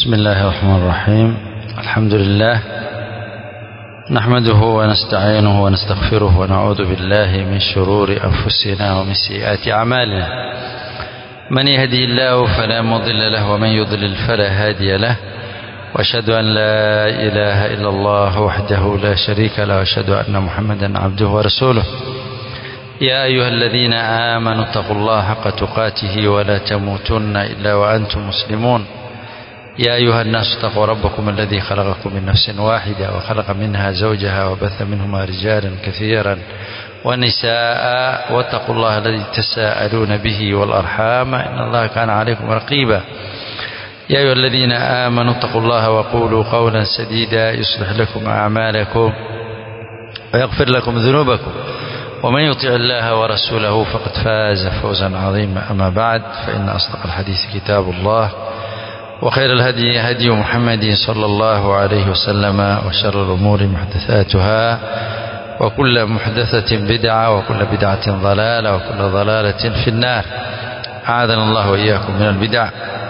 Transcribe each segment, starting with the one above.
بسم الله الرحمن الرحيم الحمد لله نحمده ونستعينه ونستغفره ونعوذ بالله من شرور أنفسنا ومن سيئات أعمالنا من يهدي الله فلا مضل له ومن يضلل فلا هادي له واشهد أن لا إله إلا الله وحده لا شريك له واشهد أن محمدا عبده ورسوله يا أيها الذين آمنوا اتقوا الله حق تقاته ولا تموتن إلا وأنتم مسلمون يا أيها الناس اتقوا ربكم الذي خلقكم من نفس واحدة وخلق منها زوجها وبث منهما رجالا كثيرا ونساء واتقوا الله الذي تساءلون به والأرحام إن الله كان عليكم رقيبا يا أيها الذين آمنوا اتقوا الله وقولوا قولا سديدا يصلح لكم أعمالكم ويغفر لكم ذنوبكم ومن يطع الله ورسوله فقد فاز فوزا عظيما أما بعد فإن أصدق الحديث كتاب الله وخير الهدي هدي محمد صلى الله عليه وسلم وشر الأمور محدثاتها وكل محدثة بدعة وكل بدعة ضلالة وكل ضلالة في النار أعاذنا الله وإياكم من البدع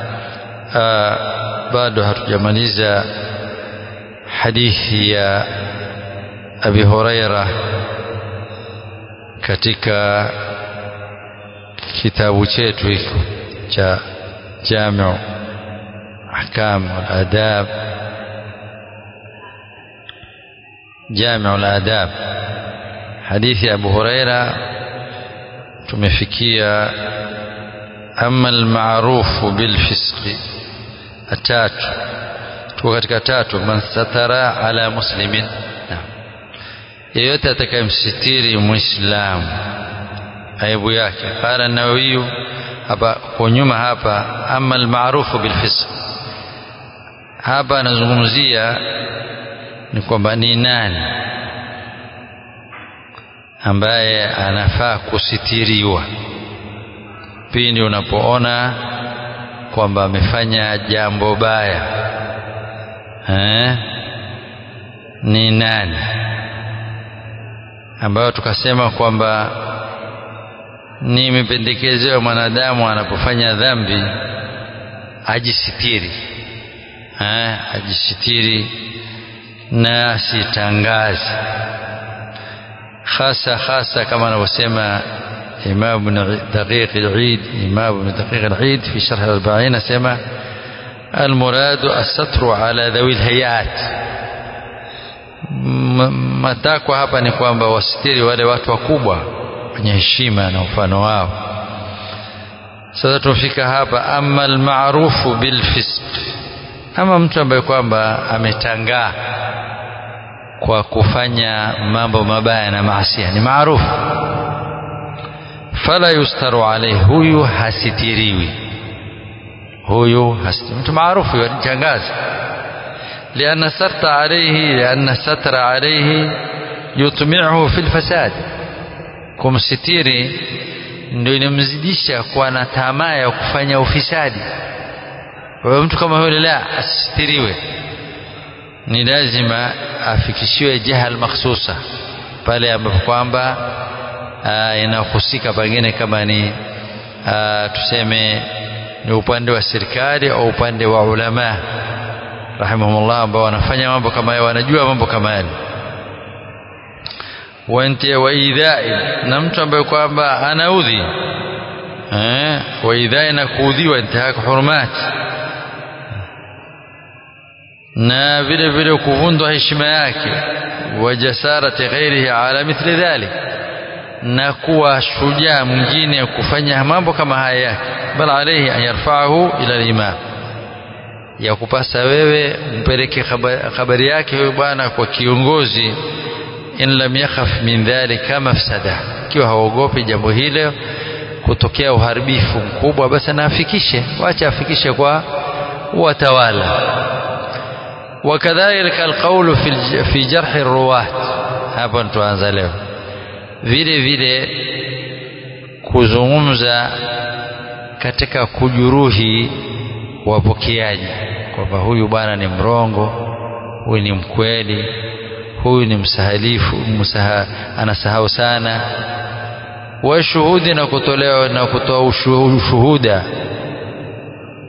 bado hatujamaliza hadithi ya Abi Huraira katika kitabu chetu hiko cha Jamiu Ahkam al-Adab Jamiu al-Adab hadithi ya Abu Huraira tumefikia ama al-ma'rufu bil fisqi tatu tuko katika tatu man satara ala muslimin yeyote atakayemsitiri muislamu aibu yake qala nawawi hapa kwa nyuma hapa ama almaarufu bilfisq hapa anazungumzia ni kwamba ni nani ambaye anafaa kusitiriwa pindi unapoona kwamba amefanya jambo baya eh? ni nani ambayo tukasema kwamba ni mipendekezo mwanadamu anapofanya dhambi ajisitiri eh? ajisitiri na asitangaze hasa hasa kama anavyosema إمام بن دقيق العيد إمام بن دقيق العيد في شرح الأربعين سمع المراد الستر على ذوي الهيئات matakwa hapa ni kwamba wasitiri wale watu wakubwa wenye heshima na mfano wao sasa tumefika hapa ama almaarufu bilfisq ama mtu ambaye kwamba ametangaa kwa kufanya mambo mabaya na maasia ni maarufu fala yustaru alayhi huyu hasitiriwi huyu hasitiriwi mtu maarufu yanichangaza lianna sarta alayhi lianna satra alayhi yutmi'uhu fil fasad kumsitiri ndio inamzidisha kuwa na tamaa ya kufanya ufisadi kwa mtu kama yule la asitiriwe ni lazima afikishiwe jahal makhsusa pale ambapo kwamba inahusika pengine kama ni aa, tuseme ni upande wa serikali au upande wa ulama rahimahumullah ambao wanafanya mambo kama hayo wanajua mambo kama yale wa idhai na mtu ambaye kwamba anaudhi eh wa idhai na kuudhiwa intihaka hurumati na vile vile kuvundwa heshima yake wa jasarati ghairihi ala mithli dhalik na kuwa shujaa mwingine kufanya mambo kama haya yake bal alayhi an yarfa'ahu ila al-imam ya kupasa wewe mpeleke habari yake huyo bwana kwa kiongozi in lam yakhaf min dhalika mafsada kiwa haogopi jambo hilo kutokea uharibifu mkubwa basi naafikishe wacha afikishe kwa watawala wakadhalika alqawlu fi jarh arruwat hapa tuanza leo vile vile kuzungumza katika kujuruhi wapokeaji kwamba huyu bwana ni mrongo huyu ni mkweli huyu ni msahalifu msaha, anasahau sana washuhudi na kutolewa na kutoa ushuhuda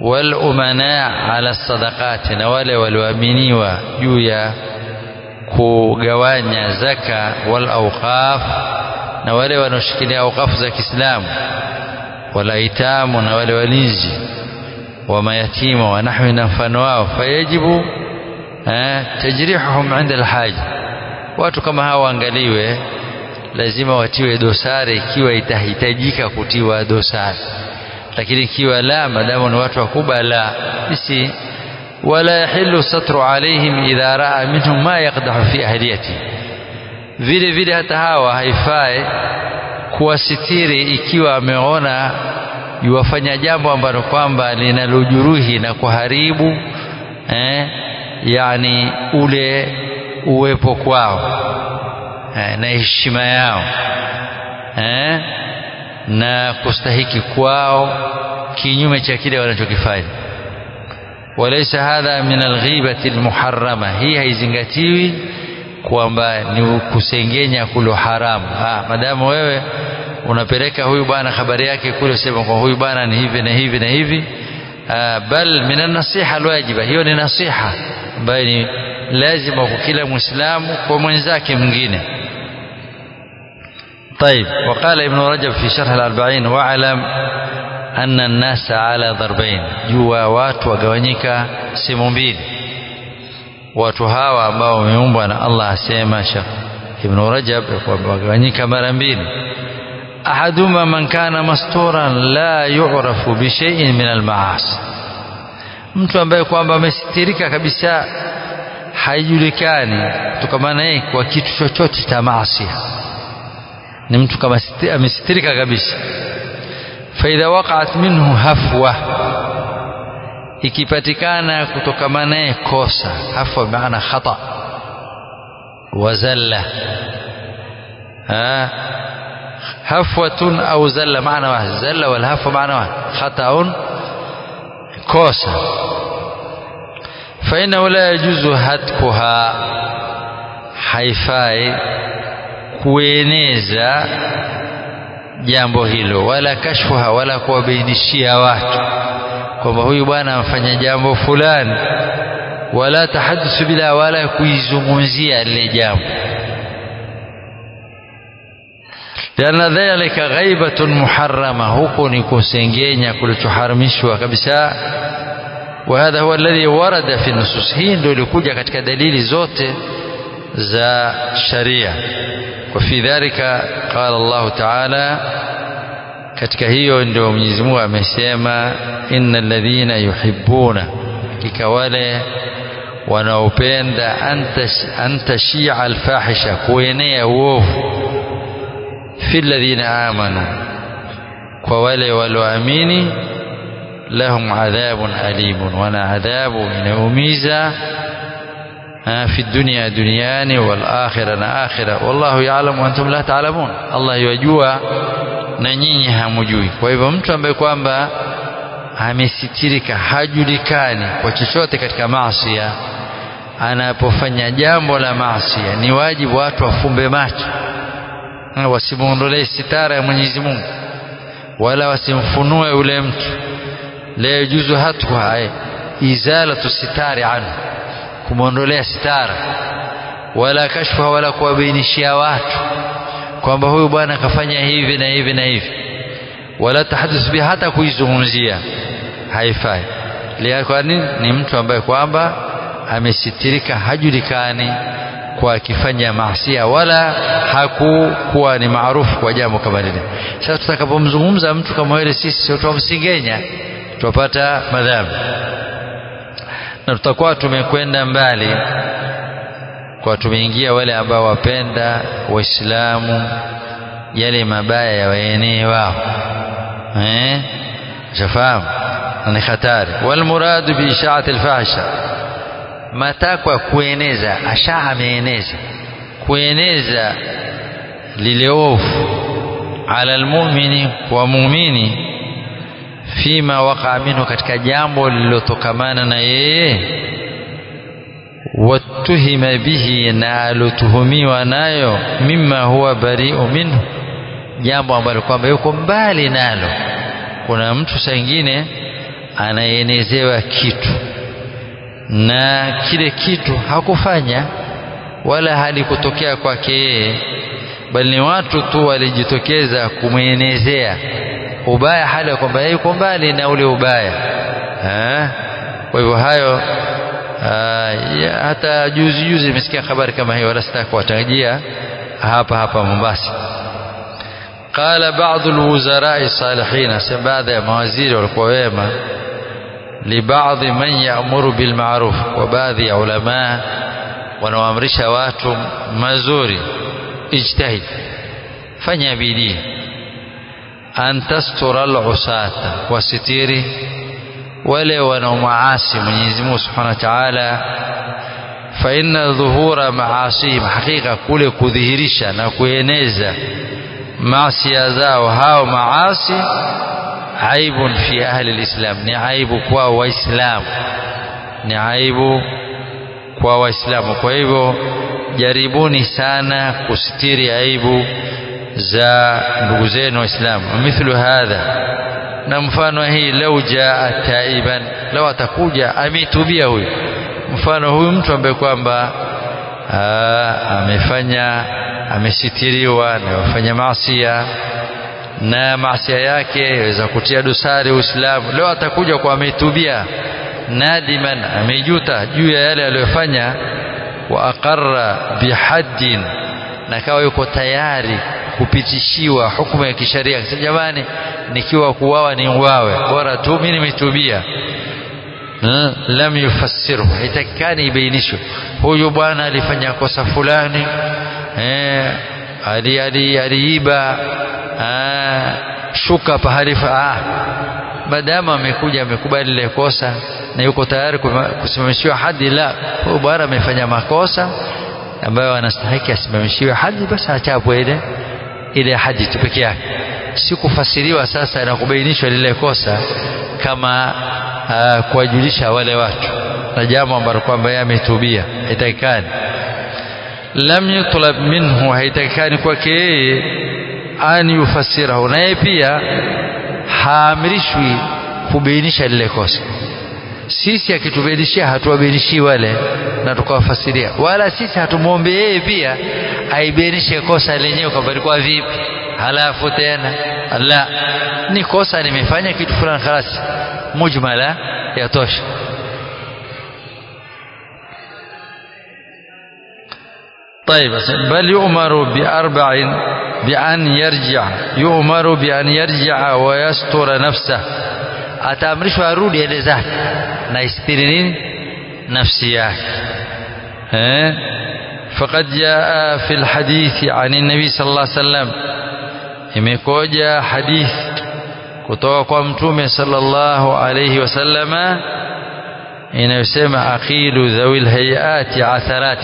wal umana ala sadaqati na wale walioaminiwa juu ya kugawanya zaka wal awqaf na wale wanaoshikilia awqafu za Kiislamu wala itamu na wale walinzi wa mayatima wa nahwi na mfano wao fayajibu eh, tajrihuhum inda alhaja watu kama hawa waangaliwe lazima watiwe dosari ikiwa itahitajika kutiwa dosari lakini ikiwa la madamu ni watu wakubwa la bisi wala yahillu satru alaihim idha raa minhum ma yaqdahu fi ahliyati vile vile hata hawa haifai kuwasitiri ikiwa ameona yuwafanya jambo ambalo kwamba linalojuruhi na kuharibu eh, yani ule uwepo kwao eh, na heshima yao eh, na kustahiki kwao kinyume cha kile wanachokifanya walaysa hadha min alghibati almuharrama hii haizingatiwi kwamba ni kusengenya kulo haramu ah madamu wewe unapeleka huyu bwana habari yake kule sema kwa huyu bwana ni hivi na hivi na hivi ah, bal min an-nasiha alwajiba hiyo ni nasiha ambayo ni lazima kwa kila muislamu kwa mwenzake mwingine طيب وقال ابن رجب في شرح الأربعين واعلم أن الناس على ضربين جوا watu wagawanyika sehemu mbili watu hawa ambao wameumbwa na Allah asema Ibn Rajab wagawanyika mara mbili ahaduma man kana masturan la yu'rafu bi shay'in min al-ma'asi mtu ambaye kwamba amesitirika kabisa haijulikani kutokamana yeye kwa kitu chochote cha maasi ni mtu kama amesitirika kabisa faidha waqa'at minhu hafwa ikipatikana kutokamana naye kosa hafwa maana khata wazalla hafwatun au zalla maana wahid zalla wal hafwa maana wahid khata'un kosa فإنه لا يجوز هتكها haifai kueneza jambo hilo wala kashfuha wala kuwabainishia watu kwamba huyu bwana amfanya jambo fulani wala tahaddusu bila wala kuizungumzia lile jambo lianna dhalika ghaibatun muharrama huko ni kusengenya kulichoharamishwa kabisa وهذا هو الذي ورد في النصوص hii ndio ilikuja katika dalili zote za sharia وفي ذلك قال الله تعالى katika hiyo ndio Mwenyezi Mungu amesema innal ladhina yuhibbuna kika wale wanaopenda antashia alfahisha kuenea uovu fi ladhina amanu kwa wale walioamini lahum adhabun alimun wana adhabu inaumiza في الدنيا دنياني والآخرة آخرة والله يعلم وأنتم لا تعلمون الله يجua na nyinyi hamujui kwa hivyo mtu ambaye kwamba amesitirika hajulikani kwa chochote katika maasia anapofanya jambo la maasia ni wajibu watu wafumbe macho wasimuondolee sitara ya Mwenyezi Mungu wala wasimfunue yule mtu la yajuzu hatwa izalatu sitari anhu kumwondolea sitara wala kashfa wala kuwabainishia watu kwamba huyu bwana akafanya hivi na hivi na hivi wala tahadduth bi hata kuizungumzia haifai kwani ni mtu ambaye kwamba amesitirika hajulikani kwa akifanya maasia wala hakukuwa ni maarufu kwa jambo kama lile sasa tutakapomzungumza mtu kama yule sisi tutamsingenya tupata madhambi na tutakuwa tumekwenda mbali kwa tumeingia wale ambao wapenda waislamu yale mabaya ya waenee wao eh shafahamu ni hatari walmuradu bi ishaati alfahsha matakwa kueneza asha ameeneza kueneza lile ovu ala almu'mini wa muumini fima waqa minhu katika jambo lililotokamana na yeye watuhima bihi na alotuhumiwa nayo mima huwa bari'u minhu jambo ambalo kwamba yuko mbali nalo kuna mtu saa ingine anaenezewa kitu na kile kitu hakufanya wala halikutokea kwake yeye bali ni watu tu walijitokeza kumwenezea ubaya hali ya kwamba yeye yuko mbali na ule ubaya eh? kwa hivyo hayo ya, hata juzi juzi nimesikia habari kama hiyo wala sitaka kuwatajia hapa hapa Mombasa قال بعض الوزراء الصالحين سبب baadhi ya mawaziri walikuwa wema لبعض من يأمر بالمعروف وبعض ya ulama wanaoamrisha watu mazuri ijtahid fanya bidii an tastura al-usata wasitiri wale wanaomaasi Mwenyezi Mungu Subhanahu wa Ta'ala fa inna dhuhura maasihim hakika kule kudhihirisha na kueneza maasi zao hao maasi aibun fi ahli alislam ni aibu kwa waislamu ni aibu kwa waislamu kwa hivyo jaribuni sana kusitiri aibu za ndugu zenu waislamu mithlu hadha na mfano hii lau jaa taiban lau atakuja ametubia huyu mfano huyu mtu ambaye kwamba amefanya amesitiriwa na kufanya maasia na maasia yake yaweza kutia dosari Uislamu leo atakuja kwa ametubia nadiman amejuta juu ya yale aliyofanya wa aqarra bihaddin na kawa yuko tayari kupitishiwa hukumu ya kisheria akisema jamani nikiwa kuwawa ni uwawe bora tu mimi nimetubia lam yufassiru haitakikani ibainishwe huyu bwana alifanya kosa fulani eh, ali ali aliiba shuka pahali ah, madamu amekuja amekubali ile kosa na yuko tayari kusimamishiwa hadi la huyu bwana amefanya makosa ambayo anastahili asimamishiwe hadi basi achapwe ile ile hadi tu peke yake si kufasiriwa sasa na kubainishwa lile kosa kama uh, kuwajulisha wale watu na jambo ambalo kwamba yeye ametubia haitakikani lam yutlab minhu haitakikani kwake yeye an yufassirahu naye pia haamrishwi kubainisha lile kosa sisi akitubainishia hatuwabainishii wale na tukawafasiria wala sisi hatumwombe yeye pia aibainishe kosa lenyewe kwamba likuwa vipi halafu tena la ni kosa nimefanya kitu fulani khalas mujmala yatosha طيب بل يؤمر بأربع بأن يرجع يؤمر بأن يرجع ويستر نفسه ataamrishwa arudi ende zake na istiri nini nafsi yake eh faqad jaa fi alhadith an an-nabi sallallahu alayhi wasallam imekoja hadith kutoka kwa mtume sallallahu alayhi wasallama inayosema aqilu dhawil hayati atharati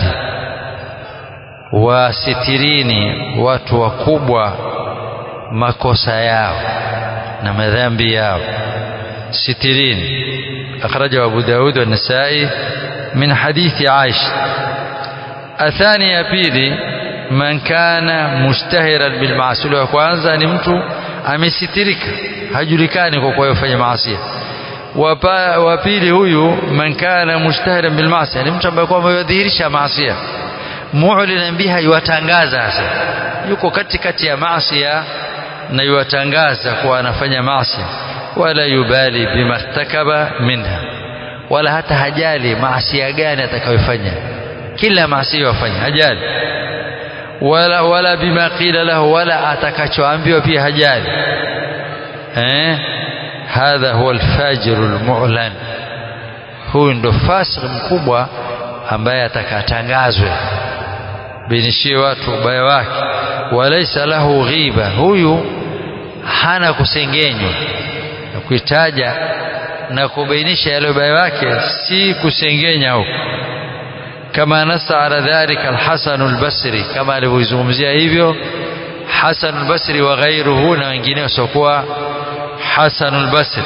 wasitirini watu wakubwa makosa yao na madhambi yao سترين أخرجه أبو داود والنسائي من حديث عائشة الثانية بيلي من كان مشتهرا بالمعصية وكwanza ni mtu amesitirika hajulikani kwa kufanya maasi wa pili huyu man kana mushtahiran bil maasi ni mtu ambaye kwamba yadhihirisha maasi mu'linan biha yuwatangaza sasa yuko katikati ya maasi na yuwatangaza kuwa anafanya maasi wala yubali bima irtakaba minha wala hata hajali maasi gani atakayofanya kila maasi yafanya hajali wala wala bima qila lahu wala atakachoambiwa pia hajali eh hadha huwa alfajir almu'lan huyu ndo fasik mkubwa ambaye atakatangazwe binishie watu ubaya wake walaysa lahu ghiba huyu hana kusengenywa na kuitaja na kubainisha yale ubaya wake si kusengenya huko kama nasa ala dhalika alhasan albasri kama alivyozungumzia hivyo hasan albasri wa ghairuhu na wengine wasiokuwa hasan albasri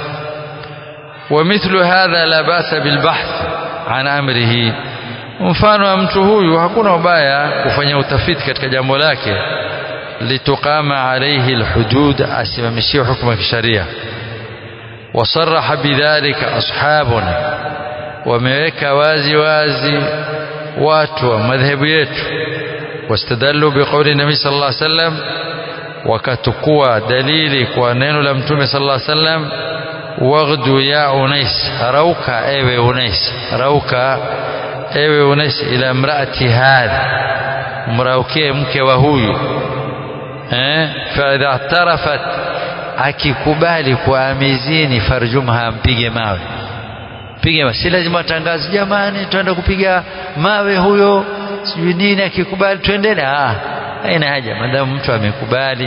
ومثل هذا لا باس بالبحث عن امره mfano wa mtu huyu hakuna ubaya kufanya utafiti katika jambo lake litukama alayhi alhudud asimamishie hukumu ya kisheria wasaraha bidhalika ashabuna wameweka wazi wazi watu wa madhehebu yetu wastadallu biqauli nabii sallallahu alaihi wasallam wakatukua dalili kwa neno la mtume sallallahu alaihi wasallam waghdu ya unais rauka ewe unais rauka ewe unais ila mraati hadha mraukie mke wa huyu eh fa idha tarafat akikubali kwa amizini farjumha mpige mawe pige mawe si lazima atangaze jamani twenda kupiga mawe huyo sijui nini akikubali twendeni ah haina haja madamu mtu amekubali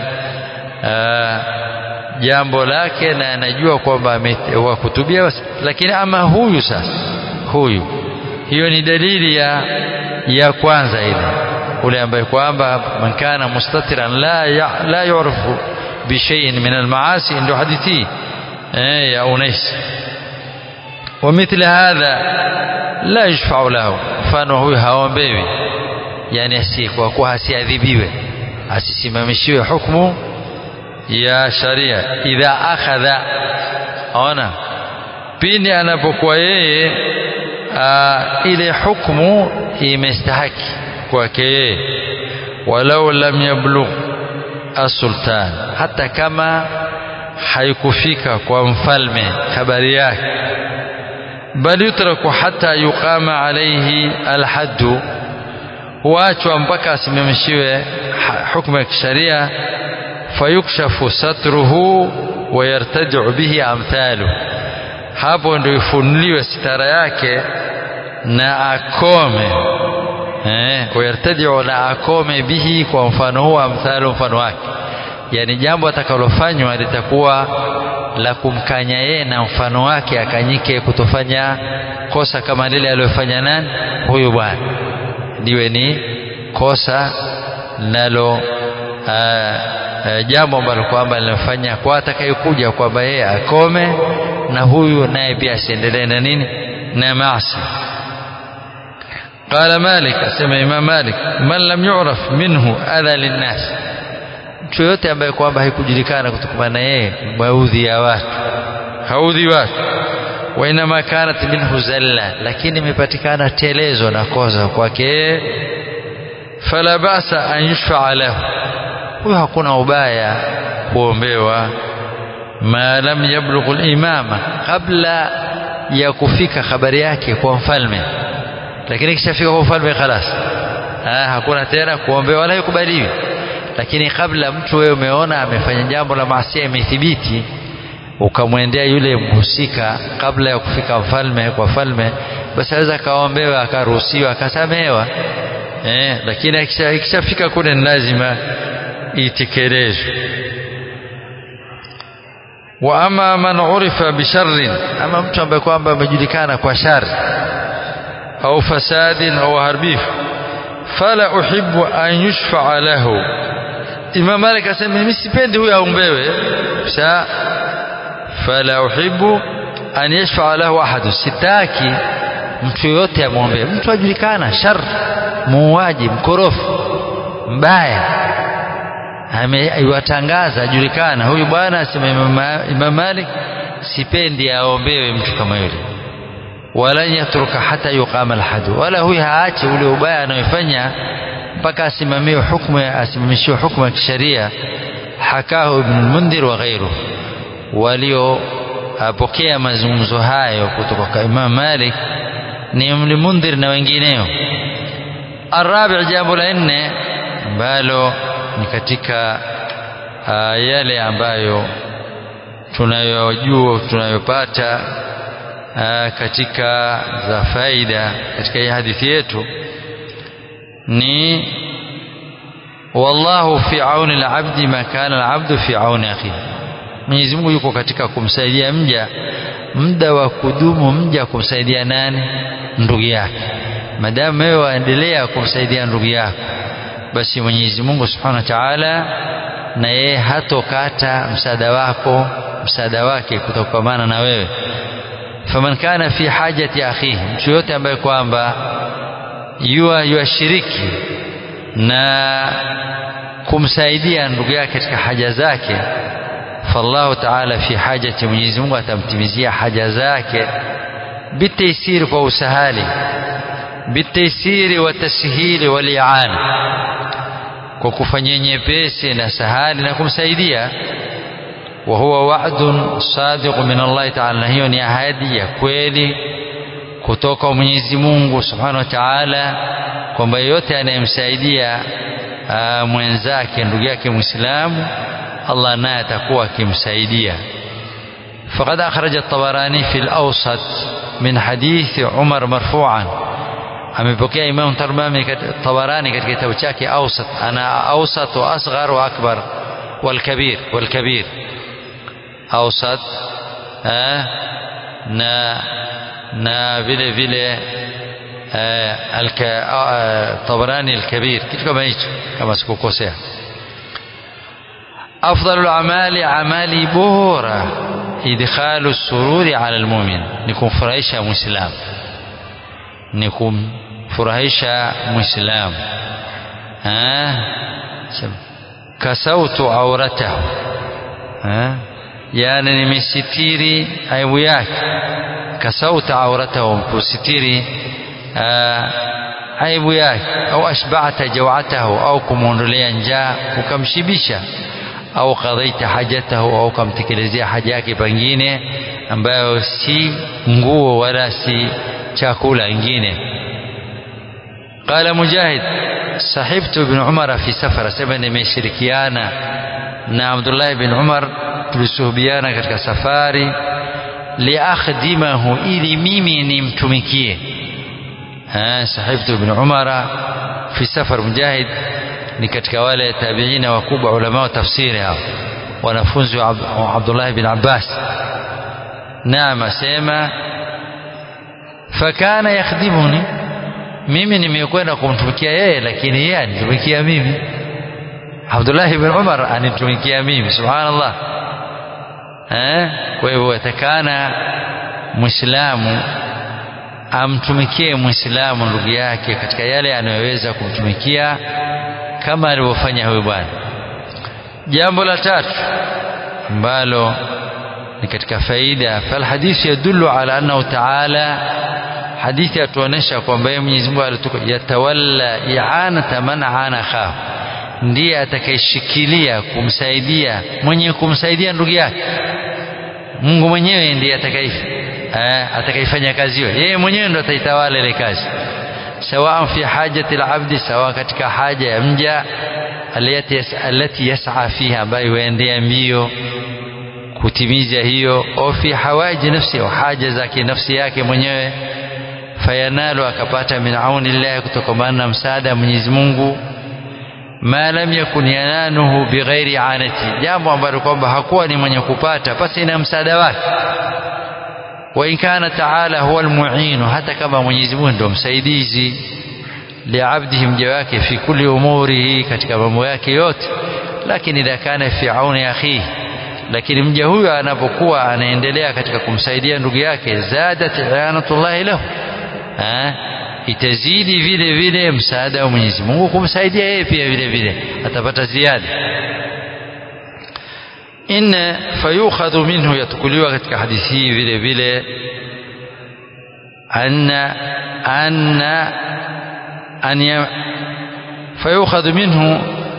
jambo lake na anajua kwamba wakutubia basi lakini ama huyu sasa huyu hiyo ni dalili ya ya kwanza ile ule ambaye kwamba man kana mustatiran la ya, la yu'rafu bi shay'in min al-ma'asi ndio hadithi eh ya Unais ومثل هذا لا يشفع له mfano huyu haombewi yani asikuwa kwa asiadhibiwe asisimamishiwe hukumu ya sharia idha akhadha ona pindi anapokuwa yeye ile hukumu imestahaki kwake yeye walau lam yablugh asultan hata kama haikufika kwa mfalme habari yake bal yutraku hata yuqama alayhi alhaddu huachwa mpaka asimamishiwe hukumu ya kisharia fayukshafu satruhu wayartadiu bihi amthalu hapo ndio ifunuliwe sitara yake na akome eh, wayartadiu na akome bihi kwa mfano huo amthalu mfano wake yani jambo atakalofanywa litakuwa la kumkanya yeye na mfano wake akanyike kutofanya kosa kama lile aliyofanya nani huyu bwana liwe ni kosa nalo jambo ambalo kwamba linafanya kwa atakayekuja kwamba yeye akome na huyu naye pia asiendelee na nini na maasi قال مالك اسمع امام مالك من لم يعرف منه اذى للناس mtu yote ambaye kwamba haikujulikana kutokana na yeye maudhi ya watu haudhi watu wa inama kanat minhu zalla lakini imepatikana telezo na kosa kwake fala basa an yushfa lahu huyo hakuna ubaya kuombewa ma lam yablugh al-imama kabla ya kufika habari yake kwa mfalme lakini kishafika kwa mfalme khalas ah hakuna tena kuombewa wala ikubaliwi lakini kabla mtu wewe umeona amefanya jambo la maasi imethibiti ukamwendea yule mhusika kabla ya kufika mfalme kwa falme basi aweza akaombewa akaruhusiwa akasamehewa eh, lakini ikishafika kule ni lazima itekelezwe wa ama man urifa bisharrin ama mtu ambaye kwamba amejulikana kwa shari au fasadin au haribifu fala uhibbu an yushfaa lahu Imam Malik asema mimi sipendi huyo aombewe sa fala uhibbu an yashfaa lahu ahad sitaki mtu yote amwombee mtu ajulikana shar muuaji mkorofu mbaya ameiwatangaza ajulikana huyu bwana asema Imam Malik sipendi aombewe mtu kama yule wala yatruka hata yuqama alhadu wala huyu haache ule ubaya anayofanya mpaka asimamiwe hukumu asimamishiwe hukumu ya kisheria hakahu ibn mundhir wa ghairu waliopokea mazungumzo hayo kutoka kwa Imam Malik ni ibn mundhir na wengineo arabi jambo la nne ambalo ni katika uh, yale ambayo tunayojua tunayopata uh, katika za faida katika hii hadithi yetu ni wallahu fi auni al-abdi ma kana al-abdu fi auni akhihi Mwenyezi Mungu yuko katika kumsaidia mja muda wa kudumu mja kumsaidia nani ndugu yake madamu wewe waendelea kumsaidia ndugu yako basi Mwenyezi Mungu Subhanahu wa Ta'ala na yeye hatokata msaada wako msaada wake kutokamana na wewe faman kana fi hajati akhihi mtu yote ambaye kwamba yua yuashiriki na kumsaidia ndugu yake katika haja zake fallahu taala fi hajati Mwenyezi Mungu atamtimizia haja zake bitaysiri kwa usahali bitaysiri wa tashhili wal i'ana kwa kufanyia nyepesi na sahali na kumsaidia wa huwa wa'dun sadiq min Allah ta'ala na hiyo ni ahadi ya kweli kutoka Mwenyezi Mungu Subhanahu wa Ta'ala kwamba yeyote anayemsaidia mwenzake ndugu yake Muislamu Allah naye atakuwa akimsaidia فقد أخرج الطبراني في الأوسط من حديث عمر مرفوعا amepokea Imam Tabarani katika kitabu chake Awsat ana awsat wa asghar wa akbar wal kabir wal kabir Awsat na na vile vile Tabarani al-Kabir kitu kama hicho kama sikukosea أفضل الأعمال عمالي بورا إدخال السرور على المؤمن نكون فرائشة مسلم نكون فرائشة مسلم ها كسوت عورته ها يعني نمستيري aibu yake kasauta auratahu kusitiri aibu yake au ashba'ta jawatahu au kumwondolea njaa ukamshibisha au qadaita hajatahu au ukamtekelezea haja yake pengine ambayo si nguo wala si chakula ingine qala mujahid sahibtu ibn umar fi safara sema nimeshirikiana na abdullah ibn umar tulisuhubiana katika safari liakhdimahu ili mimi nimtumikie sahibtu ibn umara fi safar mujahid ni katika wale tabiina wakubwa ulama wa tafsiri hao wanafunzi wa Abdullah bin Abbas naam asema fakana yakhdimuni mimi nimekwenda kumtumikia yeye lakini yeye anitumikia mimi Abdullah bin Umar anitumikia mimi subhanallah eh kwa hivyo atakana muislamu amtumikie muislamu ndugu yake katika yale anayoweza kumtumikia kama alivyofanya huyu bwana jambo la tatu ambalo ni katika faida falhadithu yadullu ala annahu taala hadithi yatuonesha kwamba yeye Mwenyezi Mungu alituka yatawalla i'anata man ana khahu ndiye atakayeshikilia kumsaidia mwenye kumsaidia ndugu yake Mungu mwenyewe ndiye atakaye atakayefanya kazi hiyo yeye mwenyewe ndo ataitawala ile kazi سواء في حاجة العبد سواء katika haja ya mja alati yas'a fiha ambayo huendea mbio kutimiza hiyo au fi hawaji nafsi au haja zake nafsi yake mwenyewe fayanalu akapata min auni llahi kutokamana na msaada wa Mwenyezi Mungu ma lam yakun yananuhu bighairi anati jambo ambalo kwamba hakuwa ni mwenye kupata basi na msaada wake وإن كان تعالى هو المعين حتى كما Mwenyezi Mungu ndio msaidizi liabdihi mja wake fi kulli umurihi katika mambo yake yote lakini idha kana fi auni akhihi lakini mja huyo anapokuwa anaendelea katika kumsaidia ndugu yake zadat i'anatullahi lahu itazidi vile vile msaada wa Mwenyezi Mungu kumsaidia yeye pia vile vile atapata ziada in fayukhadhu minhu yatukuliwa katika hadithi hii vile vile anna anna an fayukhadhu minhu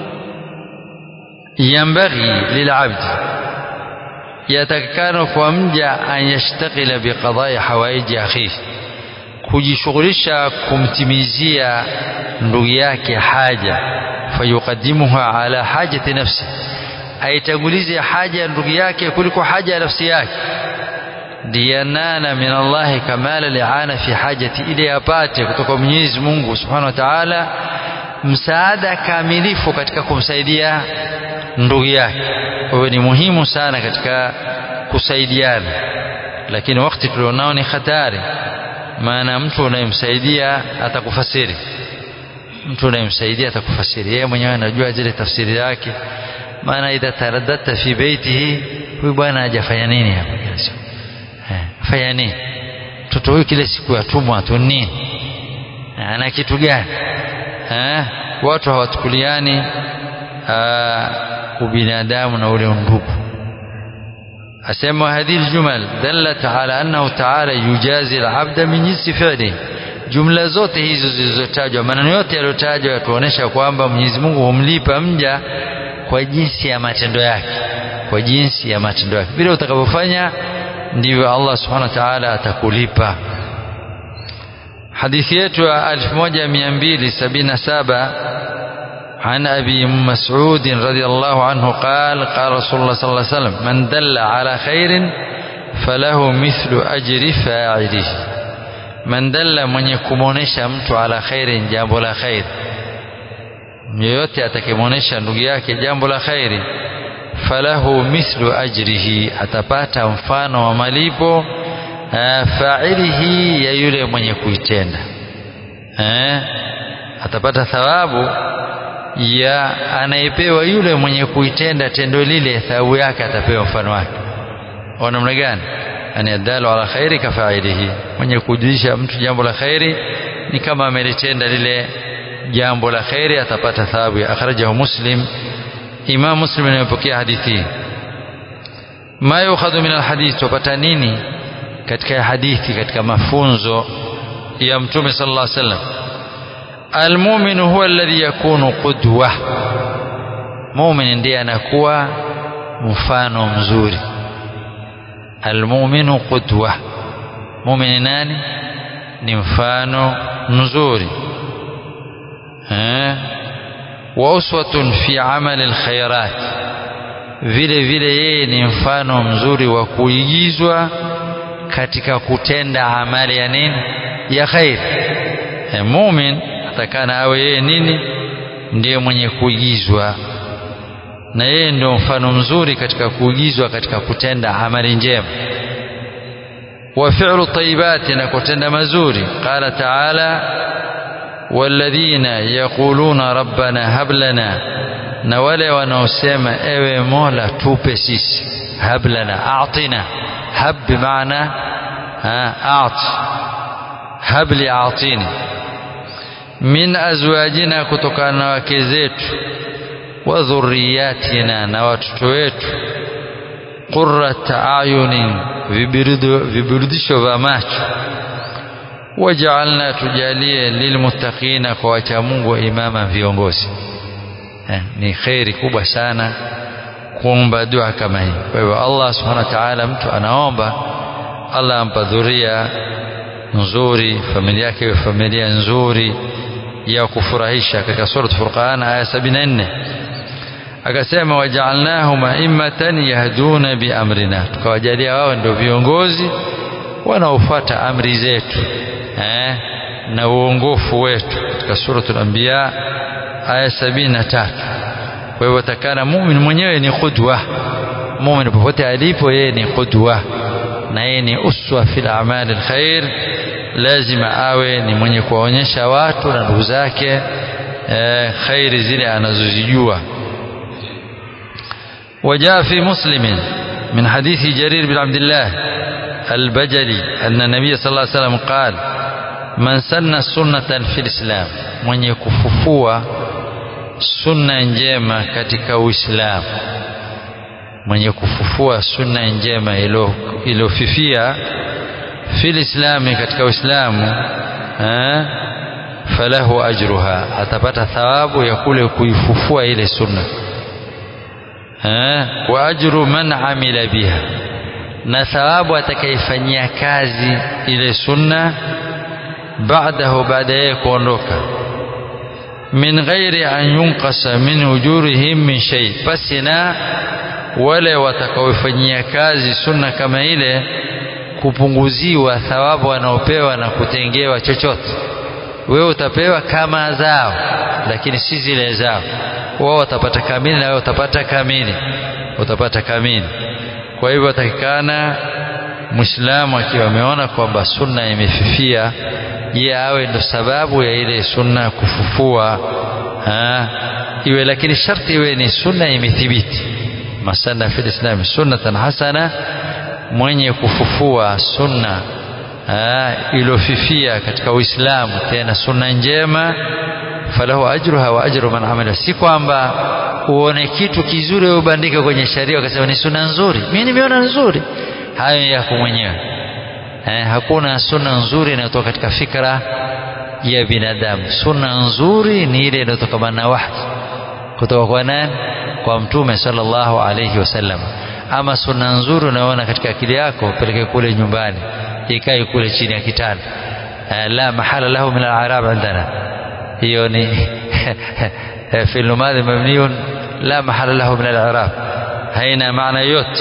yanbaghi lilabd yatakikana kwa mja an yashtagila biqadai hawaiji akhihi kujishughulisha kumtimizia ndugu yake haja fayuqaddimuha ala hajati nafsi aitangulize haja ya ndugu yake kuliko haja ya nafsi yake diyanana min Allahi kamala liana fi hajati ili apate kutoka Mwenyezi Mungu Subhanahu wa Ta'ala msaada kamilifu katika kumsaidia ndugu yake kwa hiyo ni muhimu sana katika kusaidiana lakini wakati tulionao ni hatari maana mtu unayemsaidia atakufasiri mtu unayemsaidia atakufasiri yeye mwenyewe anajua zile tafsiri zake maana idha taraddata fi baitihi huyu bwana hajafanya nini hapa kila siku eh fanya nini mtoto huyu kile siku yatumwa tu nini ana kitu gani eh watu hawatukuliani ubinadamu na ule undugu asema hadhihi aljumal dallat ala annahu ta'ala yujazi alabda min jinsi fi'li jumla zote hizo zilizotajwa maneno yote yaliyotajwa yatuonesha kwamba Mwenyezi Mungu humlipa mja kwa jinsi ya matendo yake kwa jinsi ya matendo yake vile utakavyofanya ndivyo Allah subhanahu wa ta'ala atakulipa hadithi yetu ya 1277 عن أبي مسعود رضي الله عنه قال قال رسول الله صلى الله عليه وسلم من دل على خير فله مثل أجر فاعله من دل من يكمونيشا mtu ala khairin jambo la khair yoyote atakimwonesha ndugu yake jambo la khairi falahu mithlu ajrihi atapata mfano wa malipo failihi ya yule mwenye kuitenda eh atapata thawabu ya anayepewa yule mwenye kuitenda tendo lile thawabu yake atapewa mfano wake wa namna gani ani adalu ala khairi kafailihi mwenye kujulisha mtu jambo la khairi ni kama amelitenda lile jambo la khairi atapata thawabu akhrajahu muslim imam muslim anayepokea hadithi ma yukhadhu min alhadith tupata nini katika hadithi katika mafunzo ya mtume sallallahu alaihi wasallam almu'min huwa alladhi yakunu qudwa mu'min ndiye anakuwa mfano mzuri almu'minu qudwa mu'min nani ni mfano mzuri eh wa uswatun fi amali alkhairat vile vile yeye ni mfano mzuri wa kuigizwa katika kutenda amali ya nini ya khair e, mumin atakana awe yeye nini ndiye mwenye kuigizwa na yeye ndio mfano mzuri katika kuigizwa katika kutenda amali njema wa fi'lu tayyibati na kutenda mazuri qala ta'ala والذين يقولون ربنا هب لنا na wale wanaosema ewe mola tupe sisi hab lana atina hab bimaana a'ti hab li a'tini min azwajina kutokana na wake zetu wa dhurriyatina na watoto wetu qurrat ayunin viburudisho vya macho wajaalna tujalie lilmuttaqina kwa wacha Mungu imama viongozi eh, ni khairi kubwa sana kuomba dua kama hii kwa hivyo Allah subhanahu wa ta'ala mtu anaomba Allah ampa dhuria nzuri familia yake familia nzuri ya kufurahisha katika sura Furqan aya 74 akasema wajaalnahum a'immatan yahduna biamrina tukawajalia wao ndio viongozi wanaofuata amri zetu eh, na uongofu wetu katika suratul anbiya aya sabini na tatu kwa hivyo takana mumin mwenyewe ni qudwa mumin popote alipo yeye ni qudwa na yeye ni uswa fil a'mal alkhair lazima awe ni mwenye kuwaonyesha watu na ndugu zake eh, khairi zile anazozijua وجاء في مسلم من حديث جرير بن عبد الله البجلي أن النبي صلى الله عليه وسلم قال من سن سنة في الإسلام من يكففوا sunna njema katika Uislamu mwenye kufufua sunna njema iliyofifia fil islami katika Uislamu falahu ajruha atapata thawabu ya kule kuifufua ile sunna wa ajru man amila biha na thawabu atakayefanyia kazi ile sunna baadahu baada yeye kuondoka min ghairi an yunqasa min ujurihim min shay pasina wale watakaofanyia kazi sunna kama ile kupunguziwa thawabu wanaopewa na kutengewa chochote wewe utapewa kama zao lakini si zile zao wao watapata kamili na wewe utapata kamili utapata kamili kwa hivyo atakikana muislamu akiwa ameona kwamba sunna imefifia je awe ndo sababu ya ile sunna kufufua ha? iwe lakini sharti iwe ni sunna imethibiti masana fil islam sunnatan hasana mwenye kufufua sunna iliyofifia katika uislamu tena sunna njema falahu ajruha wa ajru man amila si kwamba uone kitu kizuri ubandike kwenye sharia ukasema ni sunna nzuri mimi nimeona nzuri hayo yako mwenyewe eh, hakuna sunna nzuri inayotoka katika fikra ya binadamu sunna nzuri ni ile inayotokana na wahi kutoka kwa nani kwa mtume sallallahu alayhi wasallam ama sunna nzuri unaona katika akili yako peleke kule nyumbani ikae kule chini ya kitanda la mahala lahu min al-i'rab indana hiyo ni fi'l madhi mabniun la mahala lahu min al-i'rab haina maana yote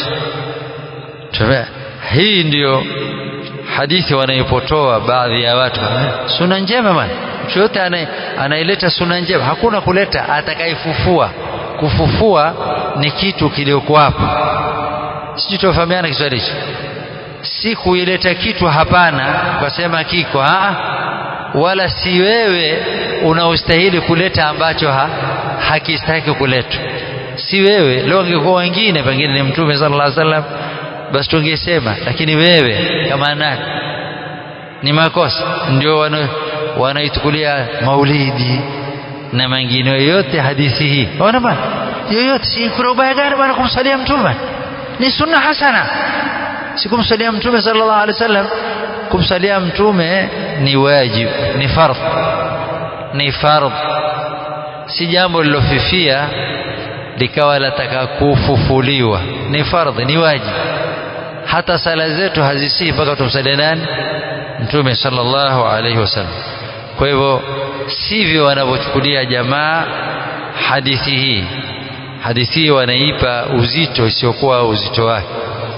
hii ndiyo hadithi wanaipotoa baadhi ya watu sunna njema bwana mtu yote anaileta sunna njema hakuna kuleta atakayefufua kufufua ni kitu kiliokuwapo sijui tufahamiana Kiswahili hicho si kuileta kitu hapana ukasema kiko aa wala si wewe unaostahili kuleta ambacho ha, hakistahiki kuletwa si wewe leo angekuwa wengine pengine ni mtume sallallahu alaihi wasallam basi tungesema lakini wewe kama nani ni makosa ndio wanaitukulia maulidi na mengine yote hadithi hii ona bwana yoyote si kuna ubaya gani bwana kumsalia mtume ni sunna hasana si kumsalia mtume sallallahu alaihi wasallam kumsalia mtume ni wajib ni fardh ni fardh si jambo lilofifia likawa lataka kufufuliwa ni fardhi ni wajib hata sala zetu hazisii mpaka tumsalie nani mtume sallallahu alaihi wasallam kwa hivyo sivyo wanavyochukulia jamaa hadithi hii hadithi hii wanaipa uzito isiyokuwa uzito wake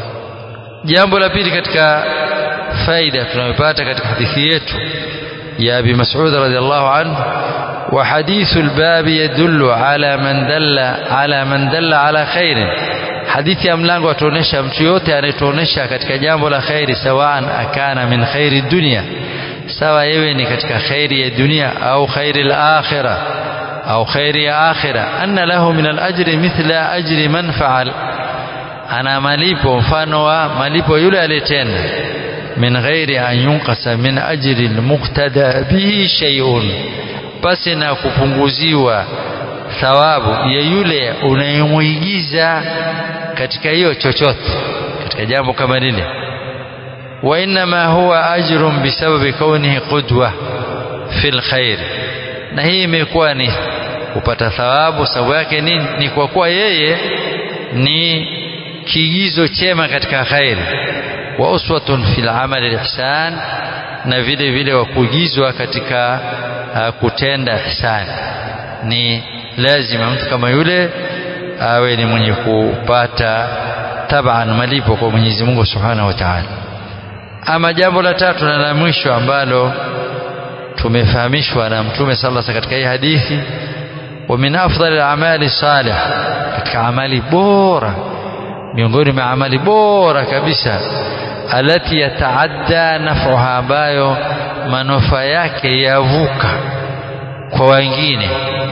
jambo la pili katika faida tunayopata katika hadithi yetu ya Abi Mas'ud radhiallahu anhu wa hadithu al-bab yadullu ala man dalla ala man dalla ala khairin hadithi ya mlango atuonesha mtu yote anayetuonesha katika jambo la khairi sawaan akana min khairi dunia sawa yewe ni katika khairi ya dunia au khairi al-akhirah au khairi ya akhirah anna lahu min al-ajri mithla ajri man fa'al ana malipo mfano wa malipo yule aliyetenda min ghairi an yunqasa min ajri al-muqtada bihi shay'un basi na kupunguziwa thawabu ya yule unayemuigiza katika hiyo chochote katika jambo kama lile wa inma huwa ajrun bisababi kaunihi qudwa fil khair na hii imekuwa ni kupata thawabu sababu yake nini ni kwa kuwa yeye ni kiigizo chema katika khairi wa uswatun fil amali ihsan na vile vile wa kuigizwa katika uh, kutenda ihsan ni lazima mtu kama yule awe ni mwenye kupata taban malipo kwa Mwenyezi Mungu Subhanahu wa Ta'ala. Ama jambo la tatu na la mwisho ambalo tumefahamishwa na Mtume sallallahu katika hii hadithi wa min afdal al-amali salih katika amali bora miongoni mwa amali bora kabisa alati yataadda naf'uha ambayo manufaa yake yavuka kwa wengine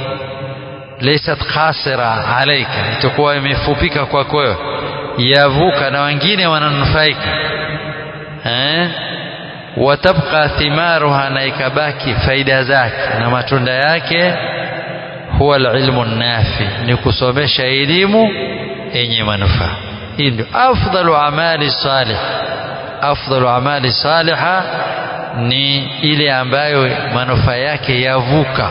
laysat khasira alaika itakuwa imefupika kwako wewe yavuka na wengine wananufaika eh watabqa thimaruha na ikabaki faida zake na matunda yake huwa alilmu nafi ni kusomesha elimu yenye manufaa hii ndio afdalu amali salih afdalu amali saliha ni ile ambayo manufaa yake yavuka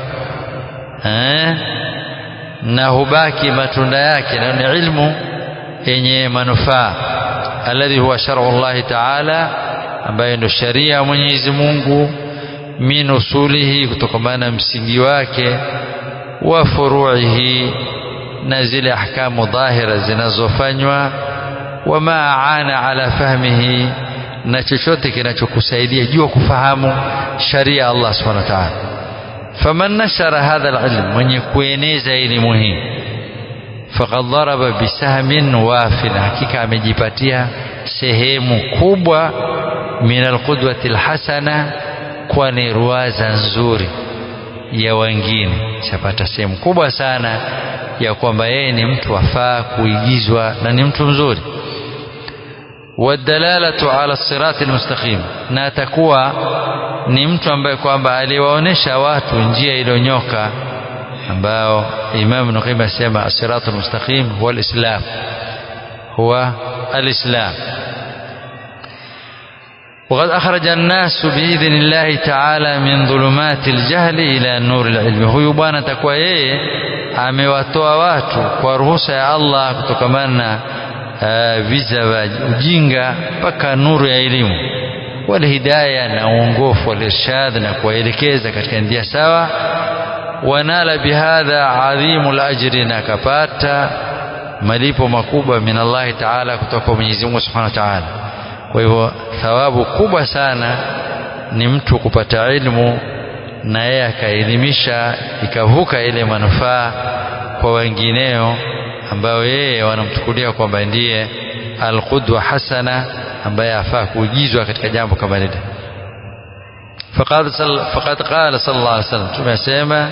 eh na hubaki matunda yake na ni ilmu yenye manufaa alladhi huwa shar'u Allah ta'ala ambayo ndio sharia ya Mwenyezi Mungu min usulihi kutokana na msingi wake wa furu'ihi na zile ahkamu dhahira zinazofanywa wama aana ala fahmihi na chochote kinachokusaidia jua kufahamu sharia Allah subhanahu wa ta'ala faman nashara hadha alilm mwenye kueneza elimu hii faqad daraba bisahmin wafin hakika amejipatia sehemu kubwa min alqudwati alhasana kwani ruwaza nzuri ya wengine chapata sehemu kubwa sana ya kwamba yeye ni mtu afaa kuigizwa na ni mtu mzuri والدلالة على الصراط المستقيم na atakuwa ni mtu ambaye kwamba aliwaonesha watu njia iliyonyoka ambao Imam Ibn Qayyim asema as-siratul mustaqim huwa al-islam huwa al-islam وقد أخرج الناس بإذن الله تعالى من ظلمات الجهل إلى نور العلم huyu bwana atakuwa yeye amewatoa watu kwa ruhusa ya Allah kutokamana na viza vya ujinga mpaka nuru ya elimu walhidaya na uongofu walirshad na kuwaelekeza katika njia sawa wanala bihadha adhimu lajri na akapata malipo makubwa min Allahi taala kutoka kwa Mwenyezi Mungu subhanahu wa taala kwa hivyo thawabu kubwa sana ni mtu kupata ilmu na yeye akaelimisha ikavuka ile manufaa kwa wengineo ambao yeye wanamchukulia kwamba ndiye alqudwa hasana ambaye afaa kuigizwa katika jambo kama lile faqad faqad qala sallallahu alaihi wasallam tumesema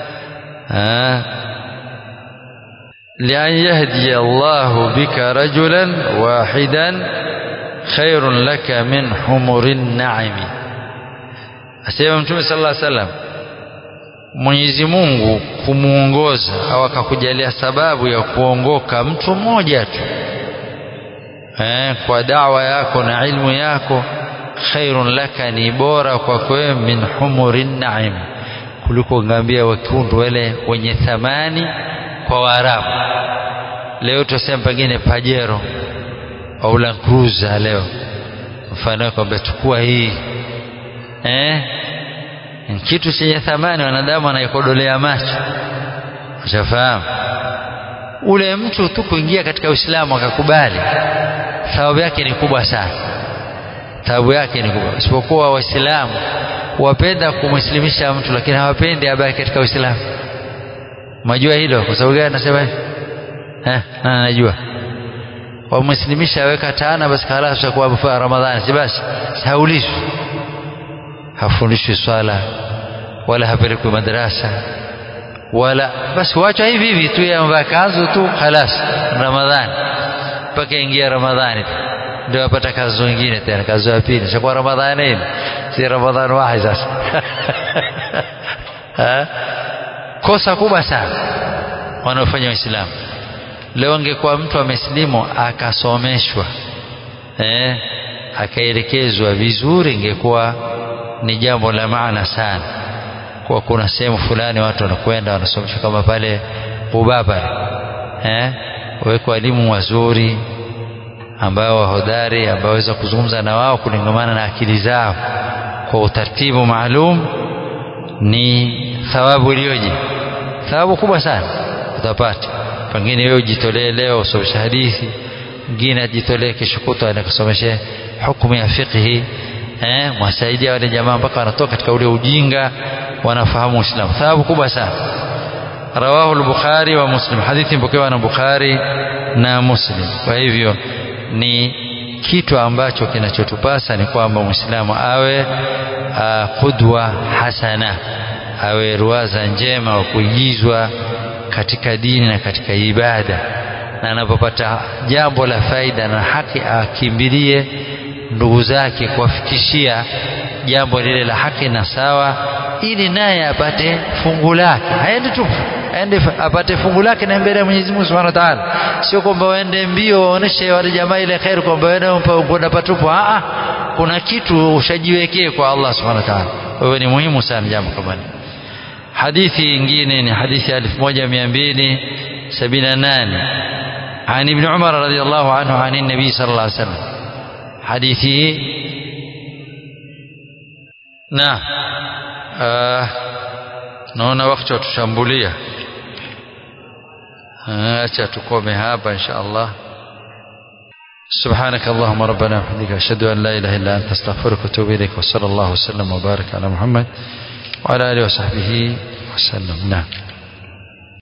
لأن يهدي الله بك رجلا واحدا خير لك من حمر النعم asema mtume sallallahu alaihi wasallam Mwenyezi Mungu kumuongoza au akakujalia sababu ya kuongoka mtu mmoja tu eh, kwa dawa yako na ilmu yako khairun laka ni bora kwako wewe min humurin naim kuliko ngamia wekundu wale wenye thamani kwa Waarabu leo tuseme pengine pajero au Land Cruiser leo mfano kwamba chukua hii eh kitu chenye thamani wanadamu anaikodolea macho ushafahamu ule mtu tu kuingia katika Uislamu akakubali thawabu yake ni kubwa sana thawabu yake ni kubwa isipokuwa waislamu wapenda kumwislimisha mtu lakini hawapendi abaki katika Uislamu majua hilo kwa sababu gani nasema eh na najua wamwislimisha aweka tana basi khalas utakuwa Ramadhani si basi haulizwi hafundishwi swala wala hapelekwi madrasa wala basi wacha hivi hivi tu yamvaa kanzu tu khalas Ramadhani mpaka ingia Ramadhani ndio apata kazi nyingine tena kazi ya pili shakuwa Ramadhani hii si Ramadhani wahi sasa kosa kubwa sana wanaofanya waislamu leo angekuwa mtu amesilimu akasomeshwa eh akaelekezwa vizuri ingekuwa ni jambo la maana sana kwa kuna sehemu fulani watu wanakwenda wanasomeshwa kama pale Ubaba eh wawekwa walimu wazuri ambao wahodari ambao waweza kuzungumza na wao kulingamana na akili zao kwa utaratibu maalum ni thawabu iliyoje thawabu kubwa sana utapata pengine wewe ujitolee leo usomeshe hadithi mwingine ajitolee kesho kutwa anakusomeshe hukumu ya fiqhi eh mwasaidia wale jamaa mpaka wanatoka katika ule ujinga wanafahamu Uislamu thawabu kubwa sana rawahu al-Bukhari wa Muslim hadithi mpokewa na Bukhari na Muslim kwa hivyo ni kitu ambacho kinachotupasa ni kwamba Muislamu awe qudwa hasana awe ruwaza njema wa kuigizwa katika dini na katika ibada na anapopata jambo la faida na haki akimbilie ndugu zake kuwafikishia jambo lile la haki na sawa ili naye apate fungu lake haendi tu aende apate fungu lake na mbele ya Mwenyezi Mungu Subhanahu wa Ta'ala sio kwamba waende mbio waoneshe wale jamaa ile khair kwamba wewe unakwenda patupu a kuna kitu ushajiwekee kwa Allah Subhanahu wa Ta'ala kwa hiyo ni muhimu sana jambo kama hili hadithi nyingine ni hadithi ya 1278 عن ابن عمر رضي الله عنه عن النبي صلى الله عليه وسلم حديثه نعم آه naona wakati watushambulia acha tukome hapa insha Allah سبحانك اللهم ربنا وبحمدك أشهد أن لا إله إلا أنت أستغفرك وأتوب إليك وصلى الله وسلم وبارك على محمد وعلى آله وصحبه وسلم نعم